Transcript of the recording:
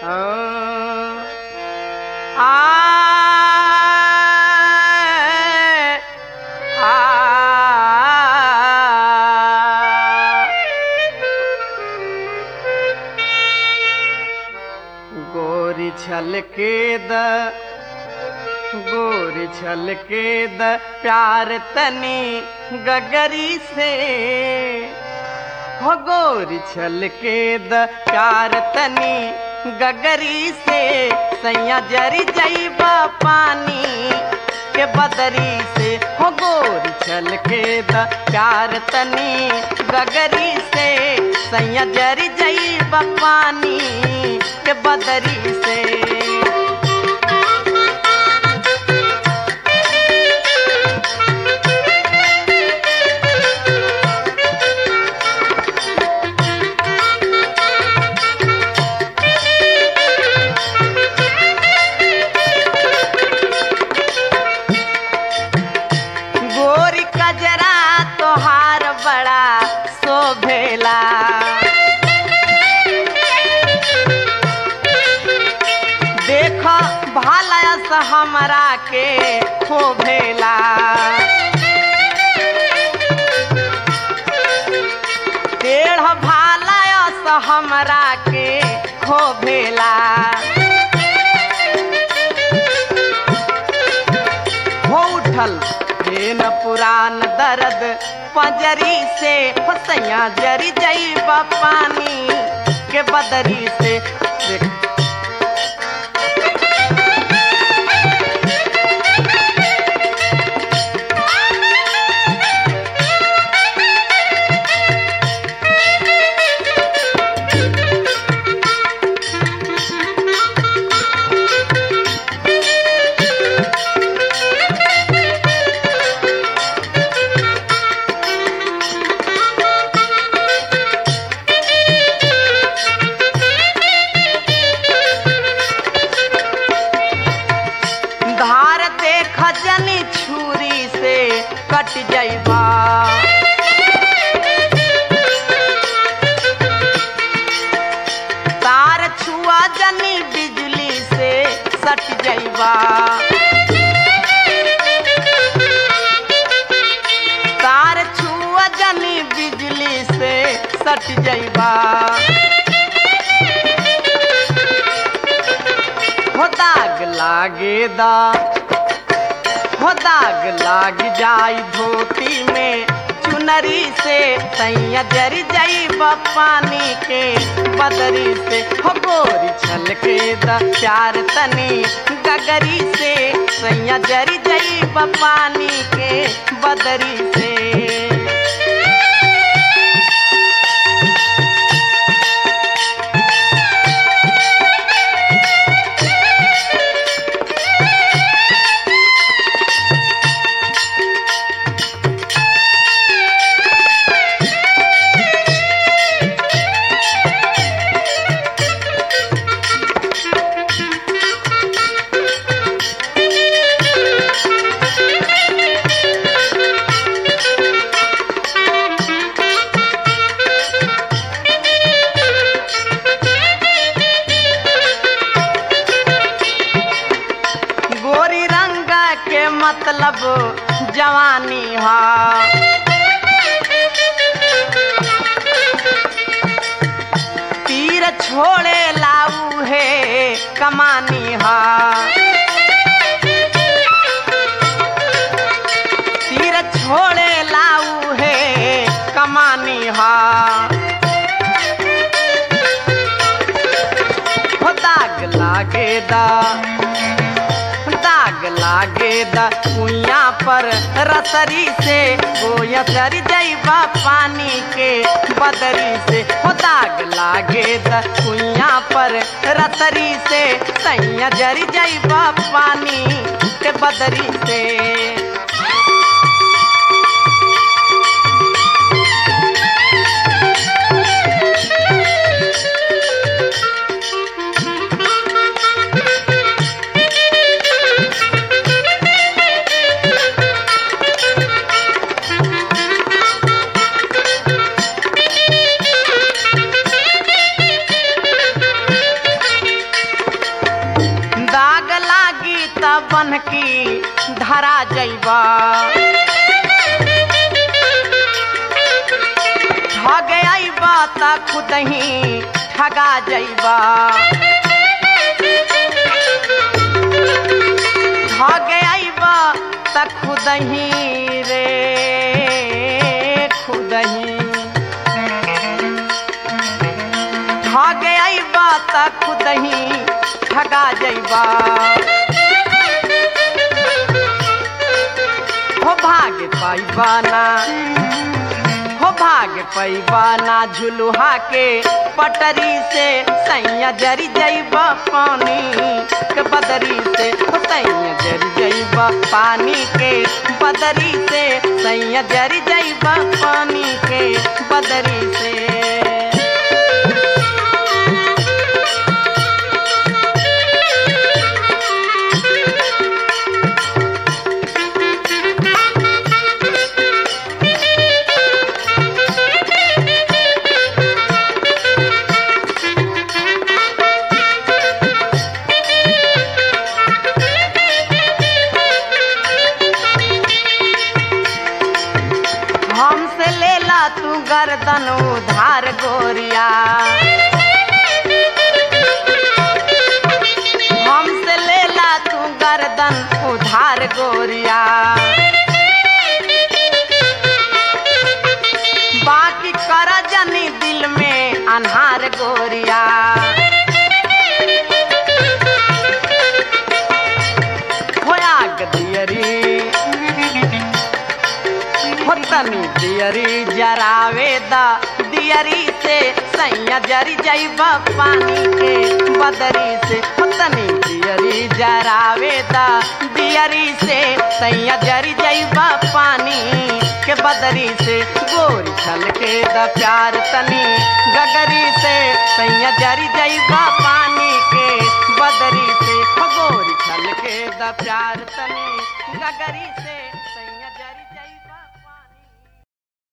गोरी छल के द गोरी छल के द प्यार तनी गगरी से हो गोरी छल के द प्यार तनी गगरी से सैया जरी जईबा पानी के बदरी से हो गोरी छल के द प्यार तनी गगरी से सैया जरी जईबा पानी के बदरी से गोरी कजरा तोहार बड़ा शोभेला देख भालयस हमरा के खोभेला टेढ़ भालयस हमरा के खोभेला हो उठल हे न पुरान दर्द पंजरी से हो सैया जरी जईब पानी के बदरी से देख धार देख जनी छुरी से कट जईबा तार छुआ जनी बिजली से सट जईबा तार छुआ जनी बिजली से सट जईबा हो दाग लागे दा हो दाग लाग जाई धोती में चुनरी से सैया जर जाई पानी के बदरी से हो गोरी छल के दा प्यार तनी गगरी से सैया जर जाई पानी के बदरी से गोरी रंग के मतलब जवानी हा तीर छोड़े लाऊ है कमानी हा तीर छोड़े लाऊ है कमानी हा हो दाग लागे दा दाग लागे द कुइया पर रसरी से गोया सर जईबा पानी के बदरी से हो दाग लागे द कुइया पर रसरी से सैया जरी जईबा पानी के बदरी से बन की धरा जैबा ठग अइबा त खुद ही ठगा जैबा ठग अइबा त खुद ही रे खुद ही ठग अइबा त खुद ही ठगा जइबा हो भाग पाइबा ना हो भाग पैबा ना झुलुहा के पटरी से सैया जरी जइबा पानी के बदरी से हो सैया जरी जइबा पानी के बदरी से सैया जरी जइबा पानी के बदरी से हमसे लेला तू गर्दन उधार गोरिया हमसे लेला तू गर्दन उधार गोरिया बाकी कर जनी दिल में अनहार गोरिया होया गदियरी हो तनी दियरी जरावे दा दियरी से सैया जरी जइबा पानी के बदरी से हो तनी दियरी जरावे दा दियरी से सैया जरी जइबा पानी के बदरी से गोरी छल के दा प्यार तनी गगरी से सैया जरी जइबा पानी के बदरी से हो गोरी छल के दा प्यार तनी गगरी से